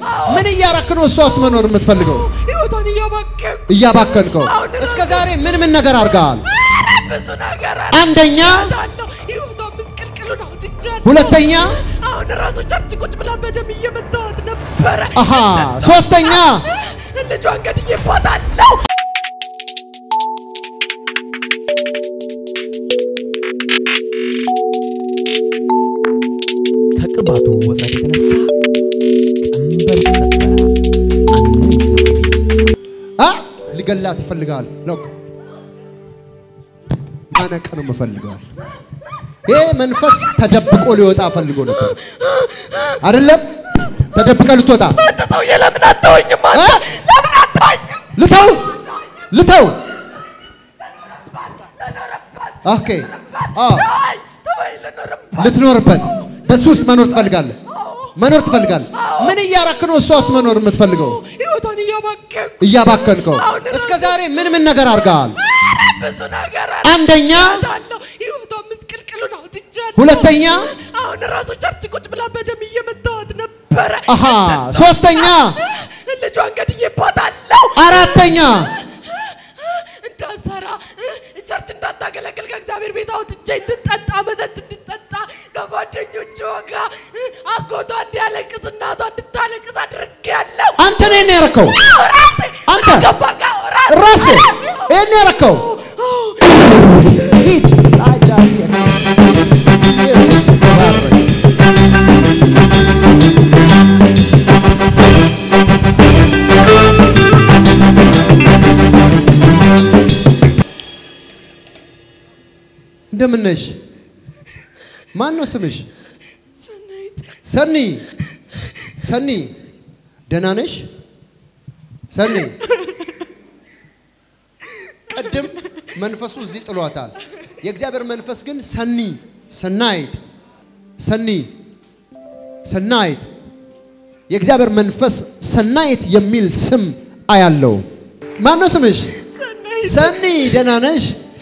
ምን እያረክ ነው እሷስ መኖር የምትፈልገው? ህይወቷን እያባከንኩ እያባከንከው። አሁን እስከ ዛሬ ምን ምን ነገር አድርገሃል? ብዙ ነገር አንደኛ፣ አለው። ህይወቷን ምስቅልቅሉን አውጥቻለሁ። ሁለተኛ፣ አሁን ራሱ ቸርች ቁጭ ብላ በደም እየመታዋት ነበረ። አሃ፣ ሶስተኛ፣ ልጇን ገድዬባታለሁ። ከቅባቱ ውፍረት የተነሳ ቀንበር ሰበረ። አ ሊገላት ይፈልጋል። ሎክ ማነቅ ነው የምፈልገዋል። ይሄ መንፈስ ተደብቆ ሊወጣ ፈልጎ ነበር አይደለም? ተደብቀ ልትወጣ አንተ ሰውዬ ለምን አተወኝም? እ? አንተ ለምን አተወኝም? ልተው ልተው። ኦኬ አ ተወኝ፣ ተወኝ፣ ልኖርባት። ልትኖርበት በሱ ውስጥ መኖር ትፈልጋለህ? መኖር ትፈልጋለህ? ምን እያረክ ነው እሷስ መኖር የምትፈልገው? ህይወቷን እያባከንኩ እያባከንከው። እስከ ዛሬ ምን ምን ነገር አድርገሃል? ብዙ ነገር አንደኛ፣ አለው። ህይወቷን ምስቅልቅሉን አውጥቻለሁ። ሁለተኛ፣ አሁን ራሱ ቸርች ቁጭ ብላ በደም እየመታዋት ነበረ። አሃ፣ ሶስተኛ፣ ልጇን ገድዬባታለሁ። አራተኛ እንዳሰራ ቸርች እንዳታገለግል ከእግዚአብሔር ቤት አውጥቼ እንድጠጣ መጠጥ እንድጠጣ ከጓደኞቿ ጋር አጎቷ እንዲያለቅስ እናቷ እንድታለቅስ አድርጌያለሁ። አንተ ነህ ያረከው። ራሴ አንተ ገባ ጋር ራሴ ራስህ ይሄን ያረከው። ሂድ አጃቢ ኢየሱስ ይባረክ። እንደምን ነሽ? ማን ነው ስምሽ? ሰኒ ሰኒ፣ ደህና ነሽ? ሰኒ ቅድም መንፈሱ እዚህ ጥሏታል። የእግዚአብሔር መንፈስ ግን ሰኒ ሰናይት ሰኒ ሰናይት የእግዚአብሔር መንፈስ ሰናይት የሚል ስም አያለው። ማን ነው ስምሽ? ሰኒ ደህና ነሽ?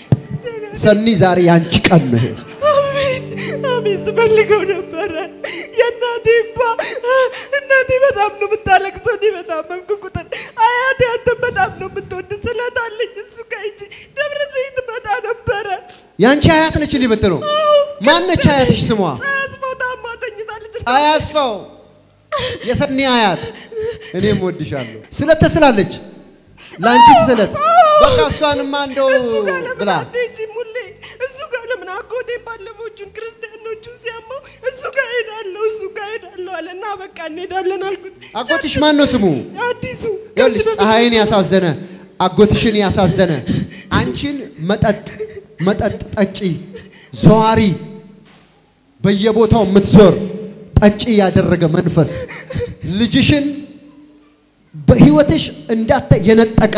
ሰኒ ዛሬ ያንቺ ቀን ነው። ይሄ። አሜን አሜን። ስፈልገው ነበረ የእናቴ ባ እናቴ በጣም ነው የምታለቅሰው። እኔ በታመምኩ ቁጥር አያቴ አንተን በጣም ነው የምትወድ ስለታለኝ እሱ ጋር ሂጂ ደብረ ዘይት መጣ ነበረ። ያንቺ አያት ነች እንዲህ የምትለው ማነች? አያትሽ ስሟ ጸያዝፈው ታማ ተኝታለች። ፀሐይ አስፋው የሰኒ አያት። እኔም ወድሻለሁ ስለት ተስላለች። ለአንቺ ትስለት በቃ እሷንማ እንደው እሱ ጋር ለምን ብላ አትሄጂም? ሁሌ እሱ ጋር ለምን አጎቴን ባለፈዎቹን ክርስቲያኖቹን ሲያመው እሱ ጋር ሄዳለሁ እሱ ጋር ሄዳለሁ አለ እና በቃ እንሄዳለን አልኩት። አጎትሽ ማን ነው ስሙ? አዲሱ ይኸውልሽ ፀሐይን ያሳዘነ አጎትሽን ያሳዘነ አንቺን መጠጥ መጠጥ ጠጪ ዘዋሪ በየቦታው የምትዞር ጠጪ ያደረገ መንፈስ ልጅሽን በህይወትሽ እንዳተ የነጠቀ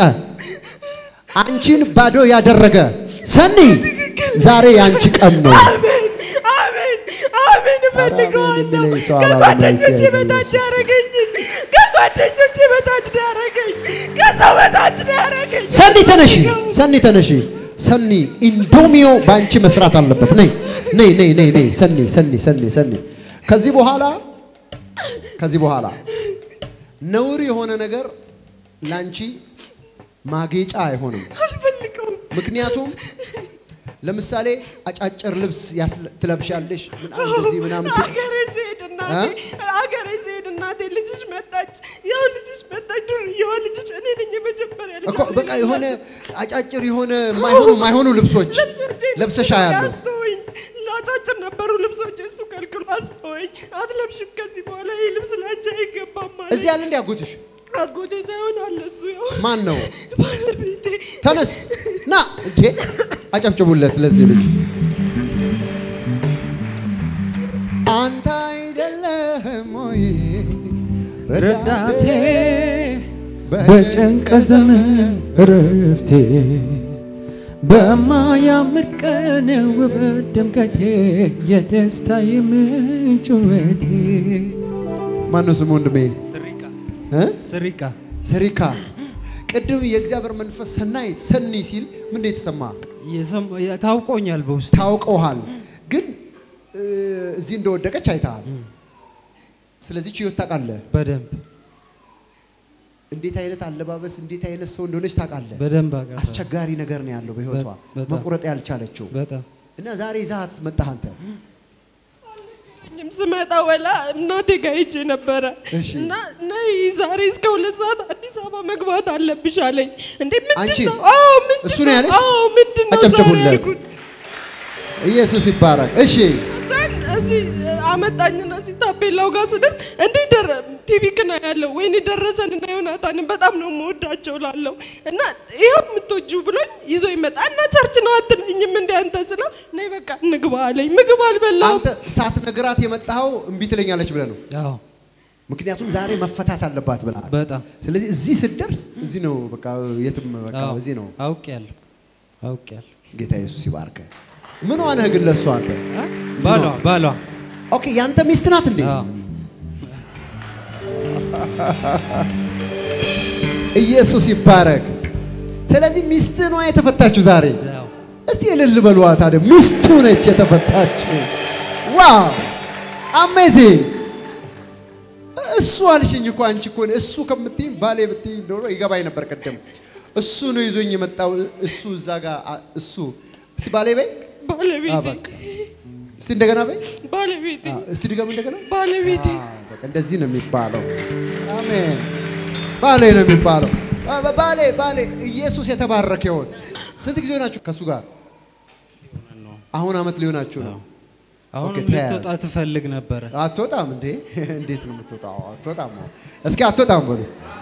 አንቺን ባዶ ያደረገ ሰኒ ዛሬ ያንቺ ቀን ነው። አሜን አሜን አሜን እፈልገዋለሁ። የሚለኝ ሰው አላለም። ከጓደኞቼ እግዚአብሔር በታች ኢየሱስ። ያረገኝ ከጓደኞቼ በታች ነው ያረገኝ ከሰው በታች ነው ያረገኝ። ሰኒ ተነሺ፣ ሰኒ ተነሺ። ሰኒ ኢንዶሚዮ በአንቺ መስራት አለበት። ነይ ነይ ነይ ነይ ነይ ሰኒ ሰኒ ሰኒ ሰኒ ከዚህ በኋላ ከዚህ በኋላ ነውር የሆነ ነገር ላንቺ ማጌጫ አይሆንም። አልፈልገውም። ምክንያቱም ለምሳሌ አጫጭር ልብስ ያስለ- ትለብሻለሽ ምናምን እንደዚህ ምናምን ት- አገሬ ስሄድ እናቴ አገሬ ስሄድ እናቴ ልጅሽ መጣች፣ ያው ልጅሽ መጣች፣ ዱርዬዋ ልጅሽ እኔ ነኝ የመጀመሪያ ልጅ እኮ በቃ የሆነ አጫጭር የሆነ ማይሆኑ ማይሆኑ ልብሶች ለብሰሻ ያለው አስተወኝ። አጫጭር ነበሩ ልብሶች፣ እሱ ከልክሎ አስተወኝ። አትለብሽም ከዚህ በኋላ ይህ ልብስ ላንቺ አይገባም ማለት እዚህ ያለ እንዲ አጎትሽ አጎቴ ሳይሆን አለ እሱ ያው ማን ነው? ባለቤቴ ተነስ ና እንዴ አጨብጭቡለት ለዚህ ልጅ አንተ አይደለህም ወይ ረዳቴ በጭንቅ በጭንቅ ዘመን እረፍቴ በማያምር ቀን ውበት ድምቀቴ የደስታ ምንጭ ውበቴ ማነው ስሙ ወንድሜ እ? ስሪቃ ሰሪካ ቅድም የእግዚአብሔር መንፈስ ሰናይት ሰኒ ሲል ምን የተሰማ ታውቆኛል በውስጥ ታውቀውሃል ግን እ፣ እዚህ እንደወደቀች አይተሃል ስለዚህ ችዮት ታውቃለህ በደንብ እንዴት አይነት አለባበስ እንዴት አይነት ሰው እንደሆነች ታውቃለህ። በደንብ አውቃለሁ። አስቸጋሪ ነገር ነው ያለው በህይወቷ በጣም። መቁረጥ ያልቻለችው በጣም እና ዛሬ ይዛት መጣህ አንተ። እኔም ስመጣ ወላ እናቴ ጋር ሄጄ ነበረ እሺ። እና ነይ ዛሬ እስከ ሁለት ሰዓት አዲስ አበባ መግባት አለብሽ አለኝ። እንዴ አንቺ? ምንድን ነው? አዎ ምንድን እሱ ነው ያለሽ? አዎ ምንድን ነው ዛሬ አጨብጭቡለት። ያልኩት። ኢየሱስ ይባረክ። እሺ ከዛን እዚህ አመጣኝና እዚህ ታፔላው ጋር ስደርስ እንዴ ደረ ቲቪ ክና ያለው ወይኔ ደረሰን እና ዮናታንን በጣም ነው የምወዳቸው ላለው እና ይኸው የምትወጂው ብሎኝ ይዞ ይመጣ እና ቸርች ነው አትለኝም እንደ አንተ ስለው ነይ በቃ እንግባ አለኝ። ምግብ አልበላሁም። አንተ ሳትነግራት የመጣኸው እምቢ ትለኛለች ብለህ ነው። አዎ ምክንያቱም ዛሬ መፈታት አለባት ብለሃል። በጣም ስለዚህ እዚህ ስትደርስ እዚህ ነው በቃ የትም በቃ አዎ፣ እዚህ ነው። አውቄያለሁ አውቄያለሁ። ጌታ ኢየሱስ ይባርከ። ምን ሆነህ ግን ለእሷ አንተ? አ? ባሏ ባሏ ኦኬ ያንተ ሚስት ናት እንዴ? አዎ ኢየሱስ ይባረክ። ስለዚህ ሚስት ነው የተፈታችሁ ዛሬ። አዎ። እስቲ እልል በሏ ታዲያ። ሚስቱ ነች የተፈታችው። ዋው አሜዚንግ። እሱ አልሽኝ እኮ አንቺ እኮ እሱ ከምትይኝ ባሌ ብትይኝ ኖሮ ይገባኝ ነበር። ቅድም እሱ ነው ይዞኝ የመጣው እሱ እዛ ጋር አ- እሱ እስቲ ባሌ በይ አ፣ ባለቤቴ በቃ እስቲ እንደገና በይ ባለቤቴ አ፣ እስቲ ድገም እንደገና ባለቤቴ አ፣ በቃ እንደዚህ ነው የሚባለው። አሜን። ባሌ ነው የሚባለው። አ፣ በ- ባሌ ባሌ ኢየሱስ የተባረከ ይሆን። ስንት ጊዜ ሆናችሁ ከእሱ ጋር? አሁን አመት ሊሆናችሁ ነው። አሁን ኦኬ፣ ተያያዝ። ልትወጣ ትፈልግ ነበረ። አትወጣም እንዴ? እንዴት ነው የምትወጣው? አትወጣም። እስኪ አትወጣም በሉ።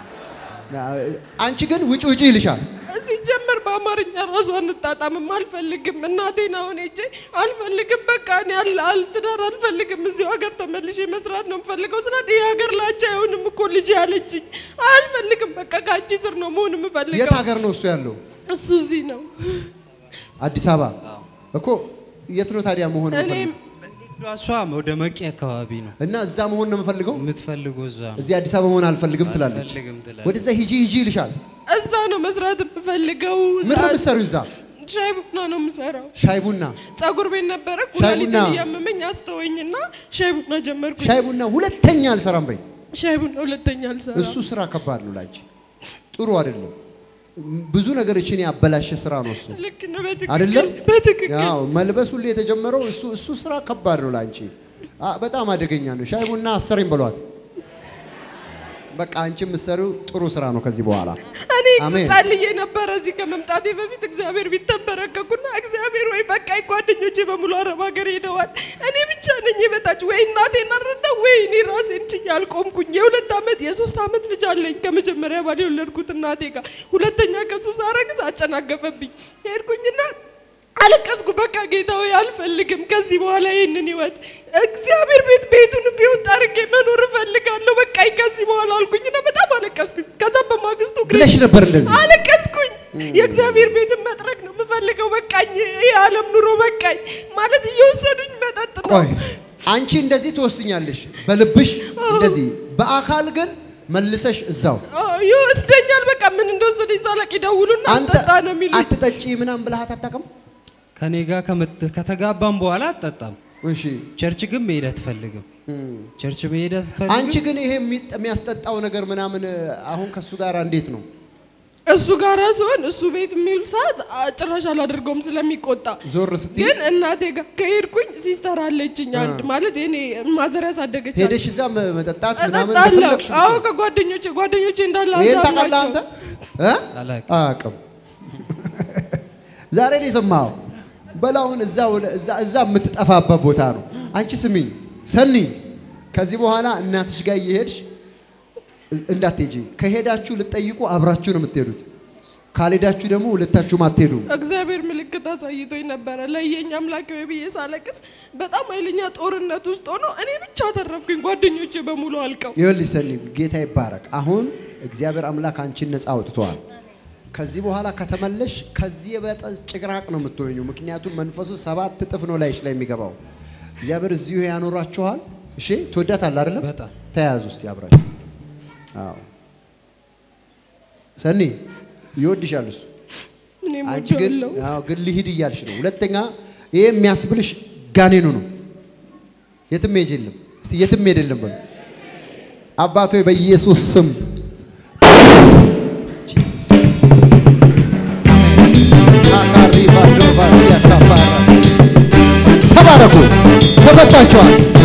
አንቺ ግን ውጭ ውጭ ይልሻል። ሲጀመር በአማርኛ ራሱ አንጣጣምም። አልፈልግም እናቴን አሁን ሄጄ አልፈልግም፣ በቃ እኔ አል- አል- ትዳር አልፈልግም፣ እዚሁ ሀገር ተመልሼ መስራት ነው የምፈልገው ስላት ይህ ሀገር ላንቺ አይሆንም እኮ ልጅ ያለችኝ። አልፈልግም፣ በቃ ከአንቺ ስር ነው መሆን የት የምፈልገው። ሀገር ነው እሱ ያለው? እሱ እዚህ ነው። አዲስ አበባ እኮ። የት ነው ታዲያ መሆን እኔ የምፈልገው? እሷ ወደ መቂ አካባቢ ነው እና እዛ መሆን ነው የምፈልገው። የምትፈልገው እዛ ነው። እዚህ አዲስ አበባ መሆን አልፈልግም ትላለች። አልፈልግም ትላለች። ወደዛ ሂጂ ሂጂ ይልሻል። እዛ ነው መስራት የምፈልገው። ምን ነው የምትሰሪው እዛ? ሻይ ቡና ነው የምሰራው። ሻይ ቡና ጸጉር ቤት ነበረ ሻይ ቡና? ኩላሊትን እያመመኝ አስተወኝና ሻይ ቡና ጀመርኩ። ሻይ ቡና ሁለተኛ አልሰራም በይ። ሻይ ቡና ሁለተኛ አልሰራም። እሱ ስራ ከባድ ነው ላንቺ፣ ጥሩ አይደለም። ብዙ ነገሮችን ያበላሸ ስራ ነው እሱ ልክ ነው። በትክክል አይደለም? በትክክል ያው መልበስ ሁሌ የተጀመረው እሱ እሱ ስራ ከባድ ነው ላንቺ፣ አ- በጣም አደገኛ ነው። ሻይ ቡና አሰሪኝ በሏት። በቃ አንቺ የምትሰሪው ጥሩ ስራ ነው ከዚህ በኋላ እኔ አሜን። ጸልዬ ነበረ እዚህ ከመምጣቴ በፊት እግዚአብሔር ቢት ተንበረከኩና እግዚአብሔር ወይ በቃ ጓደኞቼ በሙሉ አረብ ሀገር ሄደዋል። እኔ ብቻ ነኝ የበታች ወይ እናቴን አረዳ ወይ እኔ ራሴን ችዬ አልቆምኩኝ። የሁለት ዓመት የሶስት ዓመት ልጅ አለኝ ከመጀመሪያ ባል የወለድኩት እናቴ ጋር። ሁለተኛ ከሱ ሳረግዝ አጨናገፈብኝ። ሄድኩኝና አለቀስኩ። በቃ ጌታ ሆይ አልፈልግም ከዚህ በኋላ ይህንን ህይወት እግዚአብሔር ቤት ቤቱን ቢሆን ጠርጌ መኖር እፈልጋለሁ። በቃኝ ከዚህ በኋላ አልኩኝና በጣም አለቀስኩኝ። ከዛም በማግስቱ እግሬ ብለሽ ነበር እንደዚህ። አለቀስኩኝ። የእግዚአብሔር ቤትን መጥረግ ነው የምፈልገው። በቃኝ፣ የዓለም ኑሮ በቃኝ ማለት እየወሰዱኝ መጠጥ ነው። ቆይ አንቺ እንደዚህ ትወስኛለሽ በልብሽ እንደዚህ፣ በአካል ግን መልሰሽ እዛው አዎ፣ ይወስደኛል። በቃ ምን እንደወሰደኝ ሳላቅ ይደውሉና አንተ አጠጣ ነው የሚሉኝ። አትጠጪ ምናምን ብለሃት አታውቅም? ከኔ ጋር ከምት- ከተጋባም በኋላ አትጠጣም። እሺ ቸርች ግን መሄድ አትፈልግም። ቸርች መሄድ አትፈልግም። አንቺ ግን ይሄ የሚጠ- የሚያስጠጣው ነገር ምናምን አሁን ከሱ ጋር እንዴት ነው? እሱ ጋር ሲሆን እሱ ቤት የሚውል ሰዓት አ፣ ጭራሽ አላደርገውም ስለሚቆጣ። ዞር ስትይ ግን እናቴ ጋር ከሄድኩኝ ሲስተር አለችኝ አንድ ማለት እኔ ማዘር ያሳደገች ሄደሽ እዛ መ- መጠጣት ምናምን እጠጣለሁ። እንደፈለግሽ አዎ ከጓደኞቼ ጓደኞቼ እንዳለ ይሄን አዛብ ታውቃለህ አንተ ናቸው። እ? አላውቅም። አያውቅም። ዛሬ ነው የሰማኸው። በላውን እዛ ወደ- እዛ እዛ የምትጠፋበት ቦታ ነው። አንቺ ስሚኝ ሰኒ፣ ከዚህ በኋላ እናትሽ ጋር እየሄድሽ እንዳትሄጂ። ከሄዳችሁ ልትጠይቁ አብራችሁ ነው የምትሄዱት። ካልሄዳችሁ ደግሞ ሁለታችሁም አትሄዱም። እግዚአብሔር ምልክት አሳይቶኝ ነበረ። ለየኝ አምላክ ወይ ብዬ ሳለቅስ በጣም ኃይለኛ ጦርነት ውስጥ ሆኖ እኔ ብቻ ተረፍኩኝ። ጓደኞቼ በሙሉ አልቀው ይኸውልሽ ሰኒ፣ ጌታ ይባረክ። አሁን እግዚአብሔር አምላክ አንቺን ነፃ አውጥተዋል። ከዚህ በኋላ ከተመለሽ ከዚህ የበጠ ጭቅራቅ ነው የምትሆኙ። ምክንያቱም መንፈሱ ሰባት እጥፍ ነው ላይሽ ላይ የሚገባው። እግዚአብሔር እዚሁ ያኖራችኋል። እሺ፣ ትወዳታለህ አይደለም? በጣም ተያያዙ እስቲ አብራችሁ። አዎ ሰኒ ይወድሻል እሱ። እኔም አንቺ ግን ወደዋለሁ። አዎ ግን ልሂድ እያልሽ ነው። ሁለተኛ ይሄ የሚያስብልሽ ጋኔኑ ነው። የትም ሄጅ የለም። እስቲ የትም ሄድ የለም በሉ። አባቶ በኢየሱስ ስም ተባረኩ። ተፈታችኋል።